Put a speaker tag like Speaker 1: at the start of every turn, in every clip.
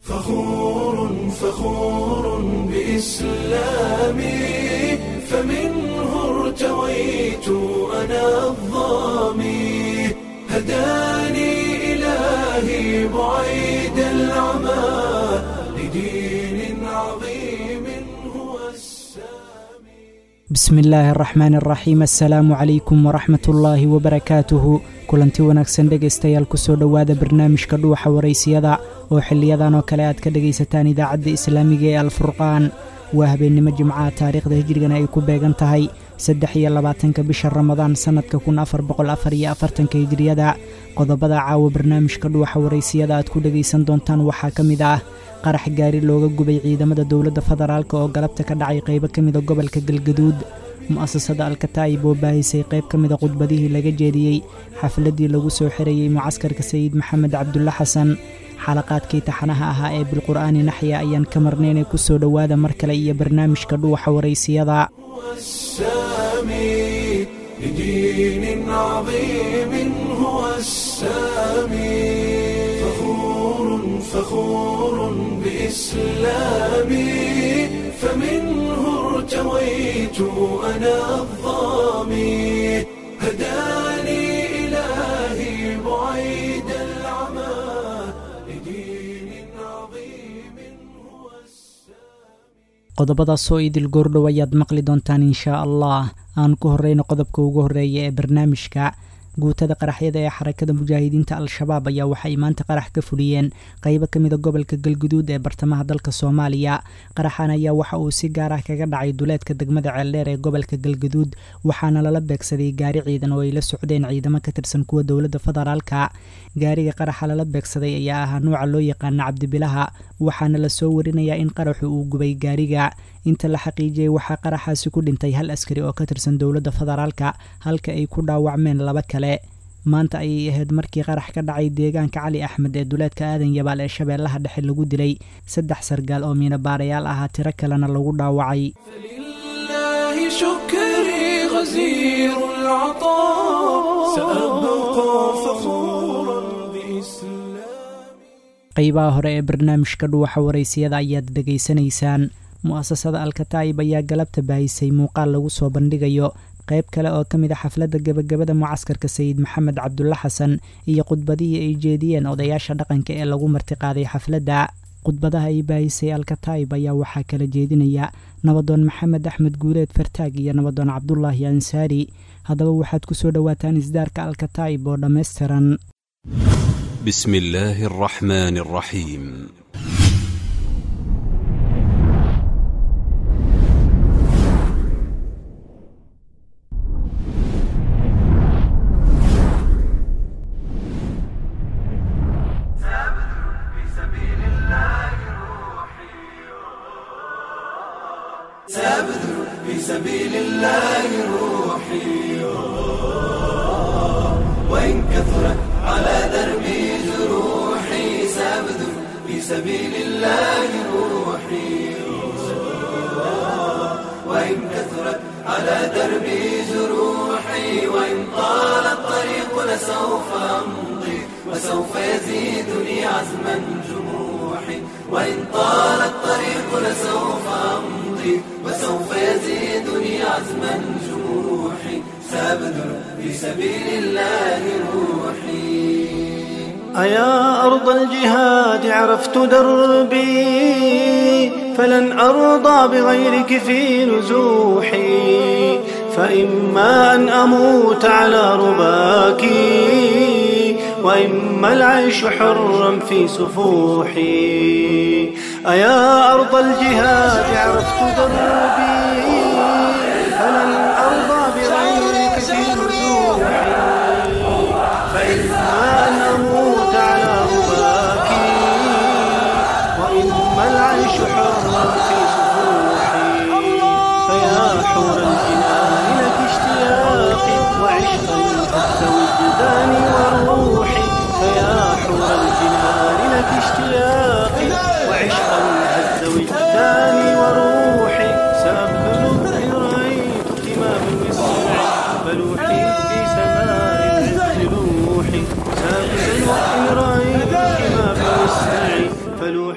Speaker 1: فخور فخور بإسلامي فمنه ارتويت أنا الظامي هداني إلهي بعيد العمى لدين عظيم هو السامي
Speaker 2: bismi illaahi araxmaan araxiim assalaamu calaykum waraxmat ullaahi wabarakaatuhu kulanti wanaagsan dhegaystayaal kusoo dhowaada barnaamijka dhuuxa waraysiyada oo xiliyadan oo kale aad ka dhegaysataan idaacadda islaamiga ee alfurqaan waa habeennimo jimcaha taariikhda hijrigana ay ku beegan tahay saddex iyo labaatanka bisha ramadaan sannadka kun afar boqol afar iyo afartanka hijriyada qodobada caawa barnaamijka dhuuxa waraysiyada aad ku dhegaysan doontaan waxaa ka mid ah qarax gaari looga gubay ciidamada dowladda federaalk oo galabta ka dhacay qaybo ka mida gobolka galgaduud mu'asasada alkataa'ib oo baahisay qayb ka mida khudbadihii laga jeediyey xafladdii lagu soo xirayey mucaskarka sayid maxamed cabdulle xasan xalaqaadkii taxanaha ahaa ee bilqur'aani naxya ayaan ka marnaynay ku soo dhowaada mar kale iyo barnaamijka dhuuxa waraysiyada
Speaker 1: السامي لدين عظيم هو السامي فخور فخور بإسلامي فمنه ارتويت أنا الظامي هداني إلهي بعيد العمى لدين عظيم هو السامي
Speaker 2: qodobadaasoo idil goordhow ayaad maqli doontaan inshaa allah aan ku horreyno qodobka ugu horreeya ee barnaamijka guutada qaraxyada ee xarakada mujaahidiinta al-shabaab ayaa waxay maanta qarax ka fuliyeen qaybo ka mida gobolka galguduud ee bartamaha dalka soomaaliya qaraxan ayaa waxa uu si gaar ah kaga dhacay duleedka degmada ceeldheer ee gobolka galguduud waxaana lala beegsaday gaari ciidan oo ay la socdeen ciidamo ka tirsan kuwa dowladda federaalka gaariga qaraxa lala beegsaday ayaa ahaa nuuca loo yaqaana cabdibilaha waxaana lasoo warinayaa in qaraxu uu gubay gaariga inta la xaqiijiyey waxaa qaraxaasi ku dhintay hal askari oo ka tirsan dowladda federaalka halka ay ku dhaawacmeen laba kale maanta ayay ahayd markii qarax ka dhacay deegaanka cali axmed ee duleedka aadan yabaal ee shabeellaha dhexe lagu dilay saddex sargaal oo miinabaarayaal ahaa tiro kalena lagu dhaawacay
Speaker 1: فلله شكري غزير العطاء سأبقى فخورا بإسلامي
Speaker 2: qaybaha hore ee barnaamijka dhuuxa waraysiyada ayaad dhegaysanaysaan mu'asasada alkataa'ib ayaa galabta baahisay muuqaal lagu soo bandhigayo qayb kale oo ka mid a xafladda gebagabada mucaskarka sayid maxamed cabdulle xasan iyo khudbadihii ay jeediyeen odayaasha dhaqanka ee lagu martiqaaday xafladda khudbadaha ay baahisay alkataa'ib ayaa waxaa kala jeedinaya nabadoon maxamed axmed guuleed fartaag iyo nabadoon cabdulaahi ansaari haddaba waxaad ku soo dhowaataan isdaarka alkataa'ib oo dhammaystiran
Speaker 3: بسم الله الرحمن الرحيم
Speaker 1: في سبيل الله روحي وإن كثرت على دربي جروحي سأبذل في سبيل الله روحي وإن كثرت على دربي جروحي وإن طال الطريق لسوف أمضي وسوف يزيدني عزما جموحي وإن طال الطريق لسوف أمضي وسوف يزيدني عزما جموحي سأبذل في سبيل الله روحي
Speaker 4: أيا أرض الجهاد عرفت دربي فلن أرضى بغيرك في نزوحي فإما أن أموت على رباك وإما العيش حرا في سفوحي أيا أرض الجهاد عرفت دربي فلن أرضى بغيرك في نزوحي فإما أن أموت على رباك وإما العيش حرا في سفوحي فيا حور الجنان لك اشتياقي وعشقا حتى وجداني وروحي فيا حور الجنان لك اشتياقي وعشقا هز وجداني وروحي سأبذل إن رأيت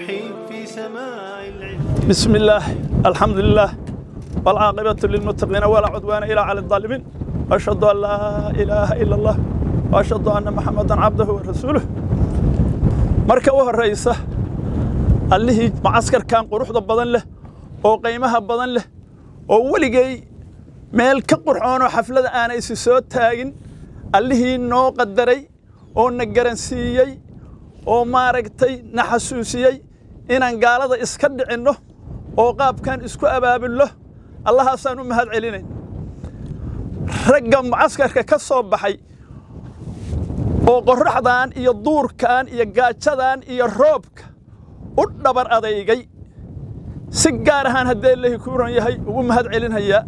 Speaker 4: روحي في سماع العلم
Speaker 5: بسم الله الحمد لله والعاقبة للمتقين ولا عدوان إلا على الظالمين أشهد أن لا إله إلا الله وأشهد أن محمدا عبده ورسوله marka u horeysa allihii macaskarkan quruxda badan leh oo qiimaha badan leh oo weligay meel ka qurxoonoo xaflada aanay isi soo taagin allihii noo qadaray oo na garansiiyey oo maaragtay na xasuusiyey inaan gaalada iska dhicinno oo qaabkan isku abaabulno allahaasaan u mahad celinayn ragga mucaskarka ka soo baxay oo qorraxdan iyo duurkan iyo gaajadan iyo roobka u dhabar adeygay si gaar ahaan haddee lehi kuuran yahay ugu mahad celinhayaa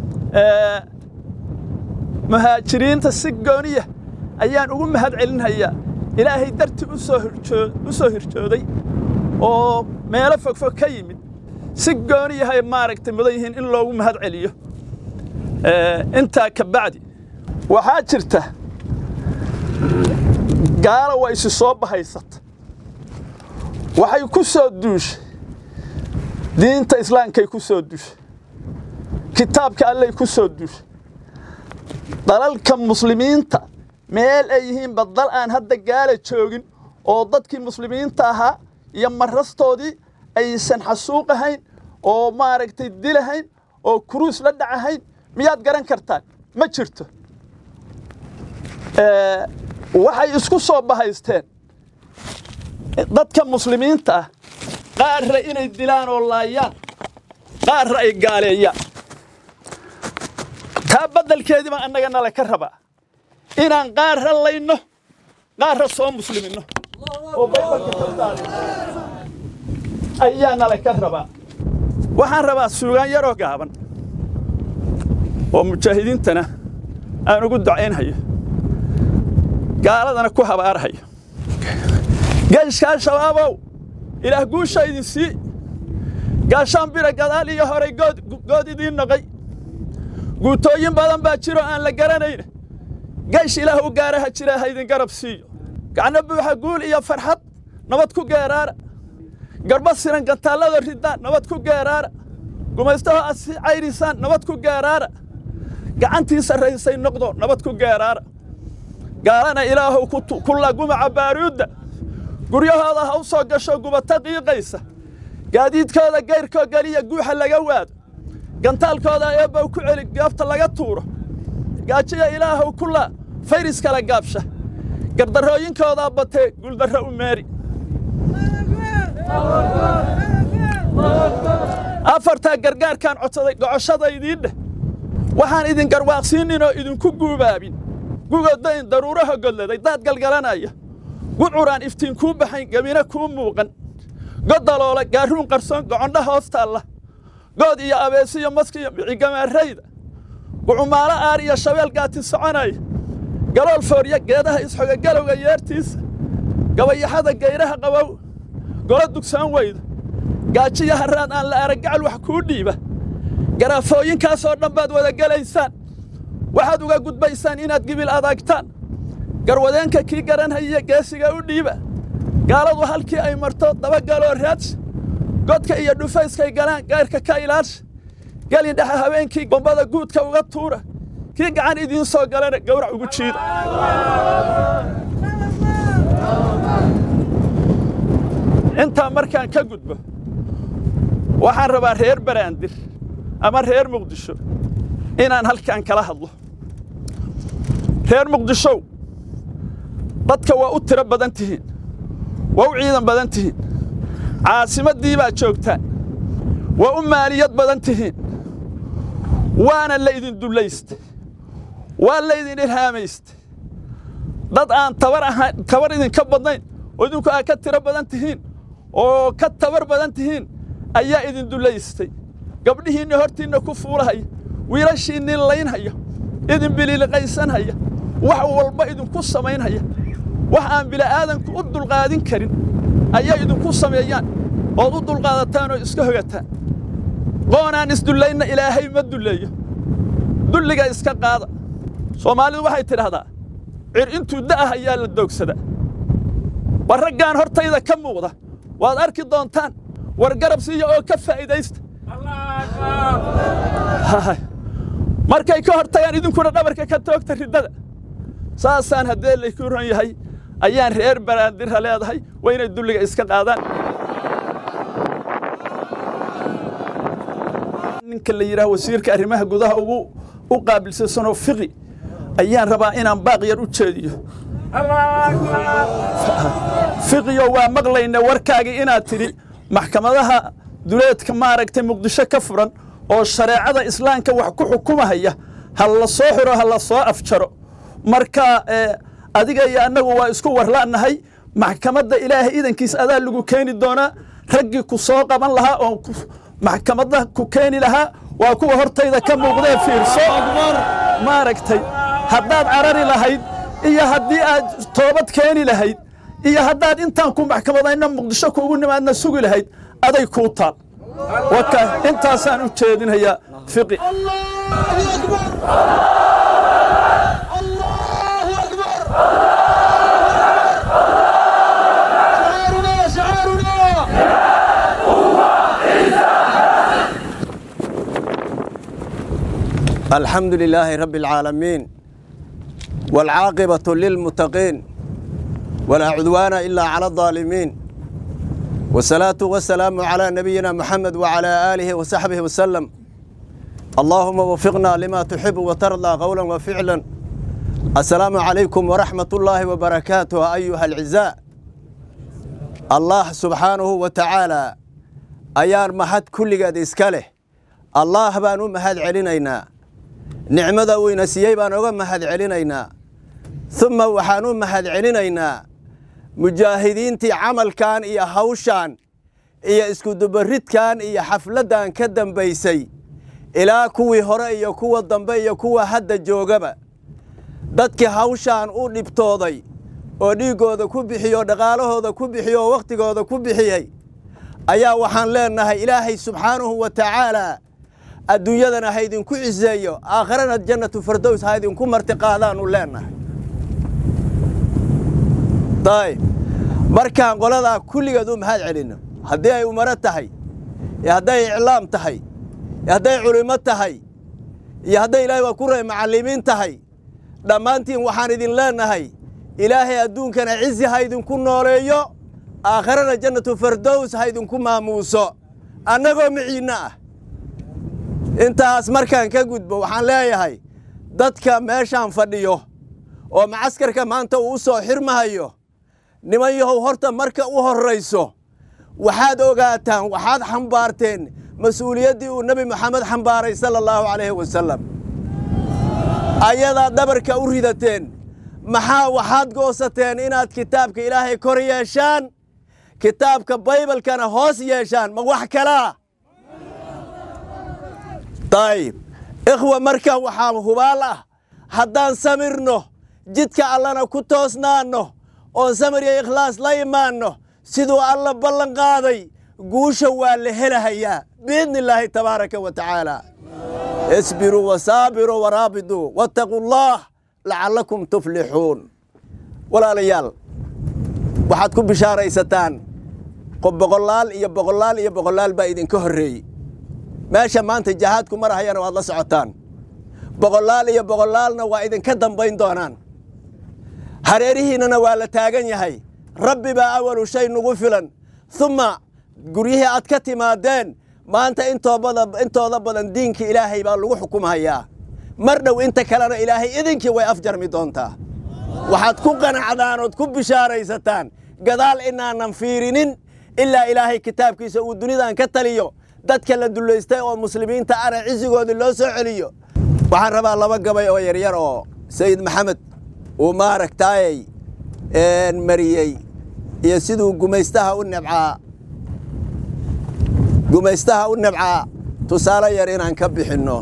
Speaker 5: muhaajiriinta si gooniya ayaan ugu mahad celinhayaa ilaahay dartii u soo hirjoo u soo hirjooday oo meelo fogfog ka yimid si gooniyahay maaragtay mudan yihiin in loogu mahad celiyo intaa ka bacdi waxaa jirta gaala waa isi soo bahaysata waxay ku soo duushay diinta islaamkay ku soo duushay kitaabka allay ku soo duushay dalalka muslimiinta meel ay yihiinba dal aan hadda gaala joogin oo dadkii muslimiinta ahaa iyo marastoodii aysan xasuuq ahayn oo maaragtay dilahayn oo kuruus la dhacahayn miyaad garan kartaan ma jirto waxay isku soo bahaysteen dadka muslimiinta ah qaarra inay dilaan oo laayaan qaarra ay gaaleeyaan taa beddelkeedii baa annaga nala ka rabaa inaan qaarra layno qaarra soo musliminno oo baybalka ka daadin ayaa nala ka rabaa waxaan rabaa suugaan yaroo gaaban oo mujaahidiintana aan ugu ducaynhayo gaaladana ku habaarhayo geeshkaa shabaabow ilaah guusha idin sii gaashaan bira gadaal iyo horay good idiin noqay guutooyin badan baa jiro aan la garanayna geesh ilaah u gaara ha jira ha idin garab siiyo gacno buuxa guul iyo farxad nabad ku geeraara garba siran gantaallada riddaan nabad ku geeraara gumaystaho asi cayrisaan nabad ku geeraara gacantii sarraysay noqdo nabad ku geeraara gaalana ilaahow ku lagumaca baaruudda guryahooda ha u soo gasho gubata qiiqaysa gaadiidkooda gayrkoo geliya guuxa laga waado gantaalkooda eebbow ku celi gaafta laga tuuro gaajiya ilaahow ku laa fayris kala gaabsha gardarrooyinkoodaa batee guuldarro u meeri afartaa gargaarkaan codsaday gocoshadaydiin dheh waxaan idin garwaaqsiininoo idinku guubaabin gugodayn daruuraha godladay daad galgalanaya gudcuraan iftiin kuu baxayn gebina kuu muuqan goddaloola gaaruun qarsoon gocondha hoos taalla good iyo abeesiyo maskiyo micigamaarayda gucumaalo aar iyo shabeel gaati soconaya galool foorya geedaha isxoga galowga yeertiisa gabayaxada gayraha qabow golo dugsaan weyda gaajiya harraad aan la araggacal wax kuu dhiiba garaafooyinkaasoo dhan baad wada gelaysaan waxaad uga gudbaysaan inaad gibil adaagtaan garwadeenka kii garanhaya geesiga u dhiiba gaaladu halkii ay marto dabagaloo raadsha godka iyo dhufayskay galaan gayrka ka ilaalsha gelin dhexe habeenkii bombada guudka uga tuura kii gacan idiin soo galana gawrac ugu jiida intaa markaan ka gudbo waxaan rabaa reer baraandir ama reer muqdisho inaan halkan kala hadlo reer muqdishow dadka waa u tiro badan tihiin waa u ciidan badan tihiin caasimaddii baad joogtaan waa u maaliyad badan tihiin waana laydin dullaysta waa laydin ilhaamaysta dad aan tabar ahayn tabar idinka badnayn oo idinku aad ka tiro badan tihiin oo ka tabar badan tihiin ayaa idin dullaystay gabdhihiinna hortiinna ku fuulahaya wiilashiinnii laynhaya idin biliiliqaysanhaya wax walba idinku samaynhaya wax aan bila'aadanku u dulqaadin karin ayay idinku sameeyaan ood u dulqaadataan oo iska hogataan qoonaan isdullayna ilaahay ma dulleeyo dulliga iska qaada soomaalidu waxay tidhaahdaa cir intuu da'ah ayaa la doogsadaa war raggaan hortayda ka muuqda waad arki doontaan war garab siiya oo ka faa'iidaysta markay ka hor tagaan idinkuna dhabarka ka toogta riddada saasaan haddee layku ron yahay ayaan reer baraandira leedahay waa inay dulliga iska qaadaan ninka la yidhaha wasiirka arrimaha gudaha ugu u qaabilsansanoo fiqi ayaan rabaa inaan baaq yar u jeediyo fiqiyo waa maqlayna warkaagii inaad tidhi maxkamadaha duleedka maaragtay muqdisho ka furan oo shareecada islaamka wax ku xukumahaya ha la soo xiro ha la soo afjaro marka adiga iyo annagu waa isku warla'nahay maxkamadda ilaahay idankiis adaa lagu keeni doonaa raggii ku soo qaban lahaa oo maxkamadda ku keeni lahaa waa kuwa hortayda ka muuqdee fiirso maaragtay haddaad carari lahayd iyo haddii aad toobad keeni lahayd iyo haddaad intaan ku maxkamadayna muqdisho kuugu nimaadna sugi lahayd aday kuu taal waka intaasaan u jeedinayaa fiqi
Speaker 6: الحمد لله رب العالمين والعاقبة للمتقين ولا عدوان إلا على الظالمين والصلاة والسلام على نبينا محمد وعلى آله وصحبه وسلم اللهم وفقنا لما تحب وترضى قولا وفعلا السلام عليكم ورحمة الله وبركاته أيها العزاء الله سبحانه وتعالى أيار محد كل قد إسكاله الله بانو محد علينا nicmada uu ina siiyey baan oga mahad celinaynaa uma waxaan u mahad celinaynaa mujaahidiintii camalkan iyo hawshan iyo iskudubaridkan iyo xafladdan ka dambaysay ilaa kuwii hore iyo kuwa dambe iyo kuwa hadda joogaba dadkii hawshan u dhibtooday oo dhiiggooda ku bixiye oo dhaqaalahooda ku bixiye oo wakhtigooda ku bixiyey ayaa waxaan leennahay ilaahay subxaanahu wa tacaalaa adduunyadana ha idinku ciseeyo aakharana jannatu fardows ha idinku marti qaadaanu leennahay dayib markaan qoladaa kulligeed u mahad celinno haddii ay umaro tahay iyo hadday iclaam tahay iyo hadday culimmo tahay iyo hadday ilaahay waa ku ray macallimiin tahay dhammaantiin waxaan idin leennahay ilaahay adduunkana cizi ha idinku nooleeyo aakharana jannatu fardows ha idinku maamuuso annagoo miciinno ah intaas markaan ka gudbo waxaan leeyahay dadka meeshaan fadhiyo oo macaskarka maanta uu u soo xirmahayo niman yahow horta marka u horrayso waxaad ogaataan waxaad xambaarteen mas-uuliyaddii uu nebi moxamed xambaaray sala allahu calayhi wasalam ayadaad dhabarka u ridateen maxaa waxaad goosateen inaad kitaabka ilaahay kor yeeshaan kitaabka baybalkana hoos yeeshaan ma wax kalaa dayib ikhwa marka waxaa hubaal ah haddaan samirno jidka allana ku toosnaanno oon samir iyo ikhlaas la imaanno siduu alla ballan qaaday guusha waa la helahayaa biidni illaahi tabaaraka wa tacaala isbiruu wasaabiruu waraabiduu wattaquu allaah lacallakum tuflixuun walaalayaal waxaad ku bishaaraysataan boqolaal iyo boqolaal iyo boqolaal baa idinka horreeyey meesha maanta jahaadku marahayana waad la socotaan boqolaal iyo boqolaalna waa idinka dambayn doonaan hareerihiinnana waa la taagan yahay rabbi baa awalu shay nugu filan uma guryihii aad ka timaadeen maanta intooda badan diinka ilaahay baa lagu xukumhayaa mar dhow inta kalena ilaahay idinkii way afjarmi doontaa waxaad ku qanacdaan ood ku bishaaraysataan gadaal inaanan fiirinin ilaa ilaahay kitaabkiisa uu dunidan ka taliyo dadka la dullaystay oo muslimiinta ana cisigoodii loo soo celiyo waxaan rabaa laba gabay oo yaryar oo sayid maxamed uu maaragtaayey mariyey iyo siduu gumaystaha u nebcaa gumaystaha u nebcaa tusaale yar inaan ka bixinno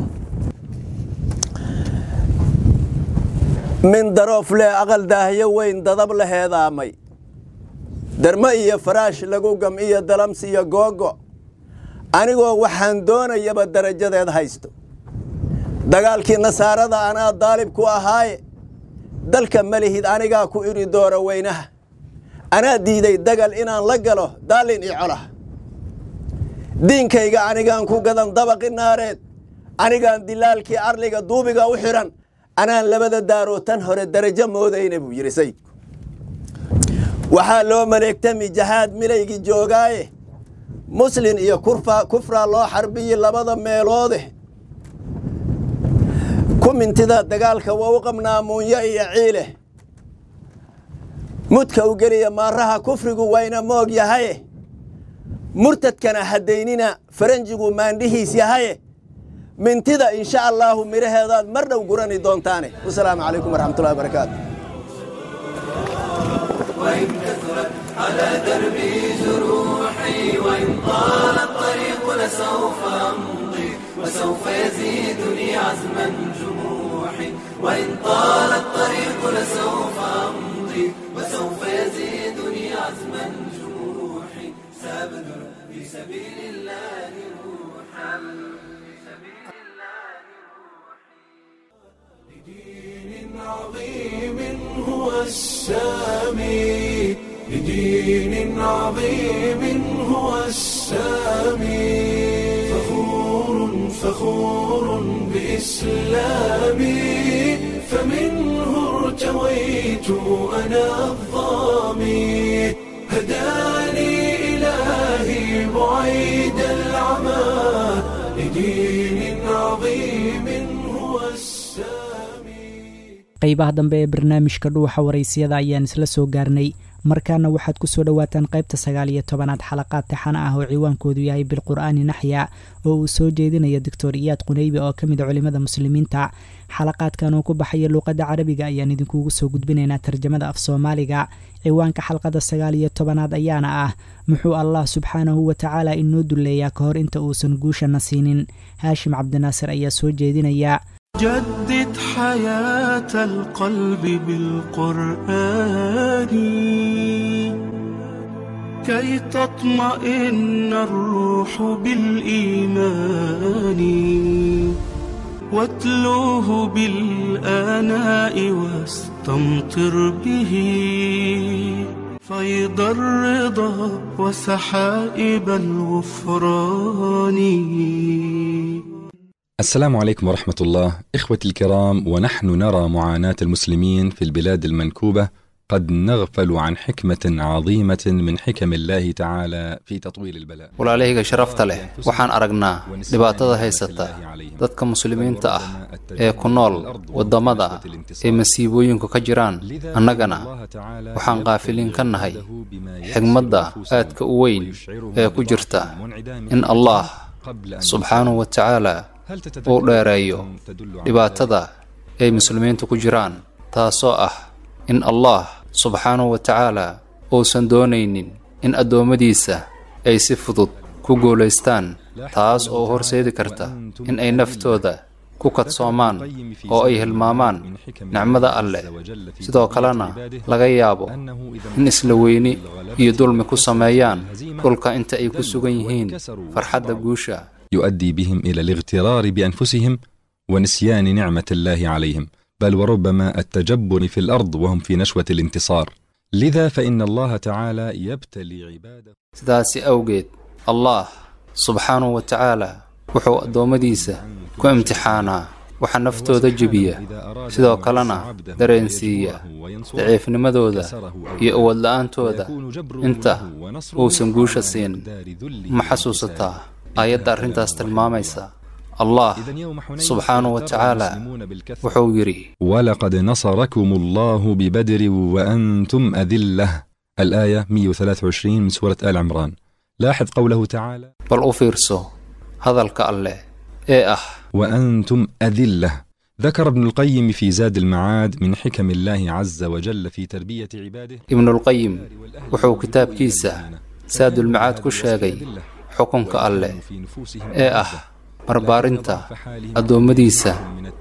Speaker 6: min daroof leh aqal daahyo weyn dadab la heedaamay dermo iyo faraash lagu gam iyo dalams iyo googo anigoo waxaan doonayaba darajadeed haysto dagaalkii nasaarada anaa daalib ku ahaaye dalka malihid anigaa ku idhi doora weynaha anaa diiday dagal inaan la galo daallin iyo colah diinkayga anigaan ku gadan dabaqi naareed anigaan dilaalkii arliga duubiga u xidhan anaan labada daaroo tan hore darajo moodayna buu yidhi sayidku waxaa loo maleegtami jahaad milaygii joogaaye muslin iyo kufraa loo xarbiyi labada meeloode ku mintida dagaalka waa u qabnaa muunyo iyo ciile mudka u geliya maaraha kufrigu wayna moog yahaye murtadkana haddaynina faranjigu maandhihiis yahaye mintida insha allaahu midhaheedaad mar dhow gurani doontaane wasalaamu calaykum waraxmatullahi wabarakaatu
Speaker 1: وإن كثرت على دربي جروحي وإن طال الطريق لسوف أمضي وسوف يزيدني عزما جموحي وإن طال الطريق لسوف أمضي وسوف يزيدني عزما جموحي سأبذل في سبيل الله روحا لدين عظيم هو السامي لدين عظيم هو السامي فخور فخور بإسلامي فمنه ارتويت أنا الظامي هداني إلهي بعيد العمى لدين عظيم هو السامي
Speaker 2: qaybaha dambe ee barnaamijka dhuuxa waraysiyada ayaan isla soo gaarnay markaana waxaad ku soo dhowaataan qaybta sagaal iyo tobanaad xalaqaad taxana ah oo ciwaankoodu yahay bilqur'aani naxya oo uu soo jeedinaya doctor iyaad qunaybi oo ka mid a culimmada muslimiinta xalaqaadkan oo ku baxaya luuqadda carabiga ayaan idinkugu soo gudbinaynaa tarjamada af soomaaliga ciwaanka xalqada sagaal iyo tobanaad ayaana ah muxuu allah subxaanahu wa tacaala inoo dulleeyaa ka hor inta uusan guushana siinin haashim cabdinaasir ayaa soo jeedinaya
Speaker 7: جدد حياة القلب بالقرآن كي تطمئن الروح بالإيمان واتلوه بالآناء واستمطر به فيض الرضا وسحائب الغفران
Speaker 8: السلام عليكم ورحمة الله إخوتي الكرام ونحن نرى معاناة المسلمين في البلاد المنكوبة قد نغفل عن حكمة عظيمة من حكم الله تعالى في تطويل البلاء
Speaker 9: walaalahayga sharafta leh waxaan aragnaa dhibaatada haysata dadka muslimiinta ah ee ku nool waddamada ee masiibooyinku ka jiraan annagana waxaan qaafiliin ka nahay xigmadda aadka u weyn ee ku jirta in allah subxaanahu wa tacaala uu dheereeyo dhibaatada ay muslimiintu ku jiraan taasoo ah in allah subxaanahu wa tacaala uusan doonaynin in addoommadiisa ay si fudud ku guulaystaan taas oo horseedi karta in ay naftooda ku kadsoomaan oo ay hilmaamaan nicmada alleh sidoo kalena laga yaabo in isla weyni iyo dulmi ku sameeyaan dhulka inta ay ku sugan yihiin farxadda guusha
Speaker 8: يؤدي بهم إلى الاغترار بأنفسهم ونسيان نعمة الله عليهم بل وربما التجبر في الأرض وهم في نشوة الانتصار لذا فإن الله تعالى يبتلي عباده
Speaker 9: sidaasi awgeed allah subxaanahu wa tacaala wuxuu addoommadiisa ku imtixaanaa waxa naftooda jebiya sidoo kalena dareensiiya daciifnimadooda iyo awoodla-aantooda inta uusan guusha siin ma xasuusataa aayadda arrintaas tilmaamaysa allah subxaanahu wa tacaala wuxuu yidhi
Speaker 8: ولقد نصركم الله ببدر وأنتم أذلة الآية 123 من سورة آل عمران لاحظ قوله تعالى
Speaker 9: bal u fiirso hadalka alleh ee ah
Speaker 8: وأنتم أذلة ذكر ابن القيم في زاد المعاد من حكم الله عز وجل في تربية عباده
Speaker 9: ibnulqayim wuxuu kitaabkiisa saadulmacaad ku sheegay xukunka alleh ee ah barbaarinta addoommadiisa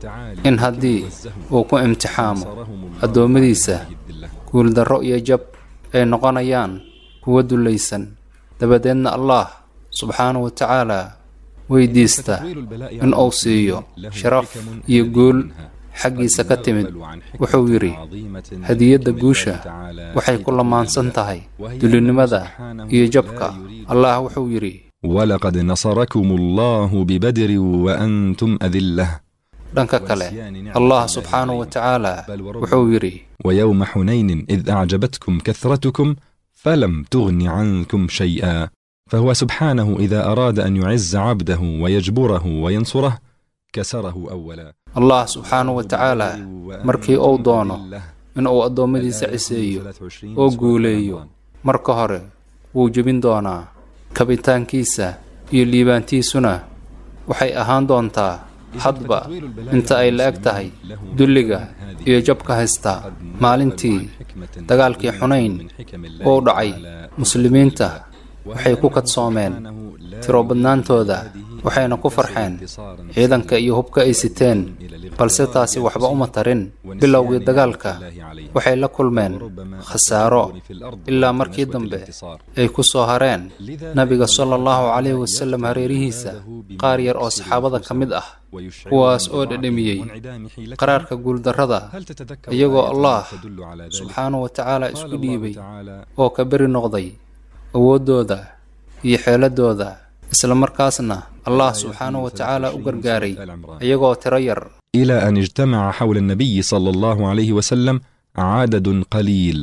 Speaker 9: in haddii uu ku imtixaamo addoommadiisa guuldarro iyo jab ay noqonayaan kuwa dullaysan dabadeedna allah subxaanahu wa tacaala weydiista in uu siiyo sharaf iyo guul xaggiisa ka timid wuxuu yidhi hadiyadda guusha waxay ku lamaansan tahay dulinimada iyo jabka allah wuxuu yidhi
Speaker 8: ولقد نصركم الله ببدر وأنتم أذلة
Speaker 9: dhanka kale allah subxaanahu wa tacaala wuxuu yidhi
Speaker 8: ويوم حنين إذ أعجبتكم كثرتكم فلم تغن عنكم شيئا فهو سبحانه إذا أراد أن يعز عبده ويجبره وينصره كسره أولا
Speaker 9: allah subxaanahu wa tacaala markii uu doono inuu addoommadiisa ciseeyo oo guuleeyo marka hore wuu jebin doonaa kabitaankiisa iyo liibaantiisuna waxay ahaan doontaa hadba inta ay la eg tahay dulliga iyo jabka haysta maalintii dagaalkii xunayn uu dhacay muslimiinta waxay ku kadsoomeen tiro badnaantooda waxayna ku farxeen ciidanka iyo hubka ay siteen balse taasi waxba uma tarin bilowgii dagaalka waxay la kulmeen khasaaro ilaa markii dambe ay ku soo hareen nabiga sala allahu calayhi wasallam hareerihiisa qaar yar oo saxaabada ka mid ah kuwaas oo dhedhemiyey qaraarka guuldarrada iyagoo allah subxaanahu wa tacaala isku dhiibay oo ka beri noqday awooddooda iyo xeeladooda isla markaasna allah subxaanahu wa tacaala u gargaaray iyagoo tiro yar
Speaker 8: إلى أن اجتمع حول النبي صلى الله عليه وسلم عدد قليل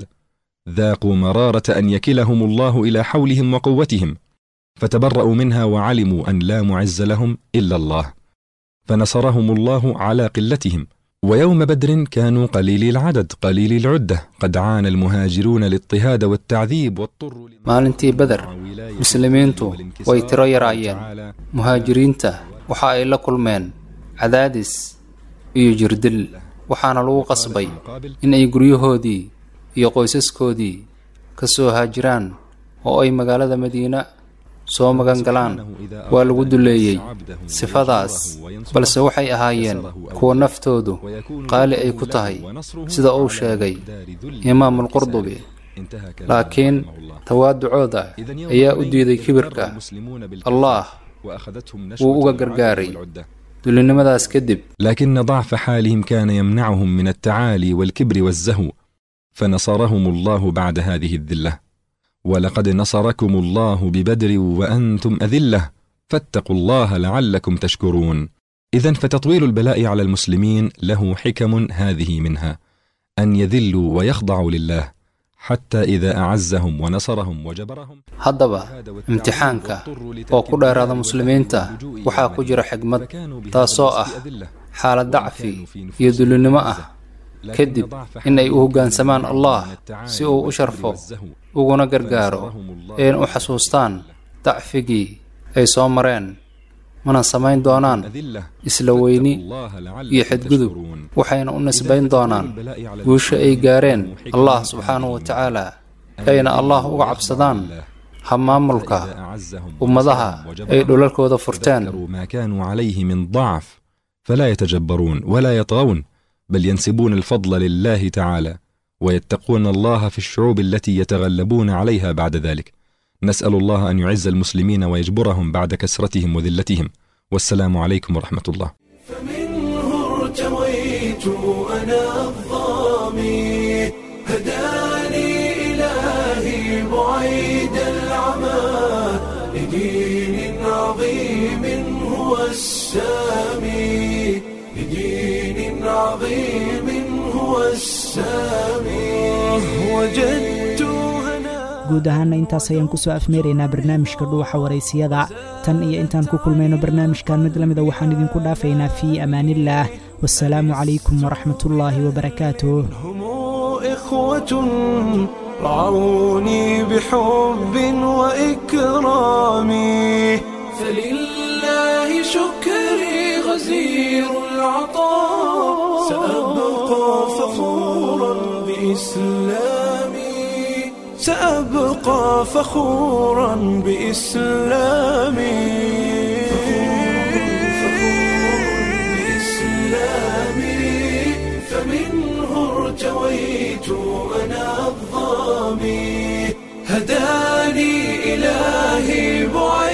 Speaker 8: ذاقوا مرارة أن يكلهم الله إلى حولهم وقوتهم فتبرأوا منها وعلموا أن لا معز لهم إلا الله فنصرهم الله على قلتهم ويوم بدر كانوا قليلي العدد قليلي العدة قد عانى المهاجرون الاضطهاد والتعذيب واضطروا
Speaker 9: maalintii beder muslimiintu way tiro yaraayeen muhaajiriinta waxa ay la kulmeen cadaadis iyo jirdil waxaana lagu qasbay in ay guryahoodii iyo qoysaskoodii ka soo haajiraan oo ay magaalada madiina soo magan galaan waa lagu duleeyey sifadaas balse waxay ahaayeen kuwa naftoodu qaali ay ku tahay sida uu sheegay imaamulqurdubi laakiin tawaaducooda ayaa u diiday kibirka allah wuu uga gargaaray dulinimadaas kadib
Speaker 8: لكن ضعف حالهم كان يمنعهم من التعالي والكبر والزهو فنصرهم الله بعد هذه الذله ولقد نصركم الله ببدر وانتم اذله فاتقوا الله لعلكم تشكرون اذا فتطويل البلاء على المسلمين له حكم هذه منها ان يذلوا ويخضعوا لله حتى اذا اعزهم ونصرهم وجبرهم
Speaker 9: haddaba imtixaanka oo ku dheeraada muslimiinta waxaa ku jira xigmad taasoo ah xaalad dacfi iyo dulinimo ah kadib in ay u hoggaansamaan allah si uu u sharfo uguna gargaaro een u xasuustaan dacfigii ay soo mareen mana samayn doonaan isla weyni iyo xadgudub waxayna u nisbayn doonaan guusha ay gaareen allah subxaanahu wa tacaala ayna allah uga cabsadaan hamaamulka ummadaha ay dhulalkooda furteen
Speaker 8: ما كانوا عليه من ضعف فلا يتجبرون ولا يطغون بل ينسبون الفضل لله تعالى ويتقون الله في الشعوب التي يتغلبون عليها بعد ذلك نسال الله ان يعز المسلمين ويجبرهم بعد كسرتهم وذلتهم والسلام عليكم ورحمه الله
Speaker 1: فمنه ارتويت أنا الظامي هداني إلهي بعيد العمى لدين عظيم هو السامي لدين عظيم هو السامي وجدت هنا
Speaker 2: guud ahaana intaas ayaan kusoo afmeeraynaa barnaamijka dhuuxa waraysiyada tan iyo intaan ku kulmayno barnaamijkan mid la mida waxaan idinku dhaafaynaa fii amaanillaah wasalaamu calaykum waraxmatullaahi wabarakaatuh
Speaker 1: هم إخوة رعوني بحب وإكرام فلله شكري غزير العطاء سأبقى فخورا بإسلامي سأبقى فخورا بإسلامي بإسلامي فمنه ارتويت أنا الظامي هداني إلهي بعيد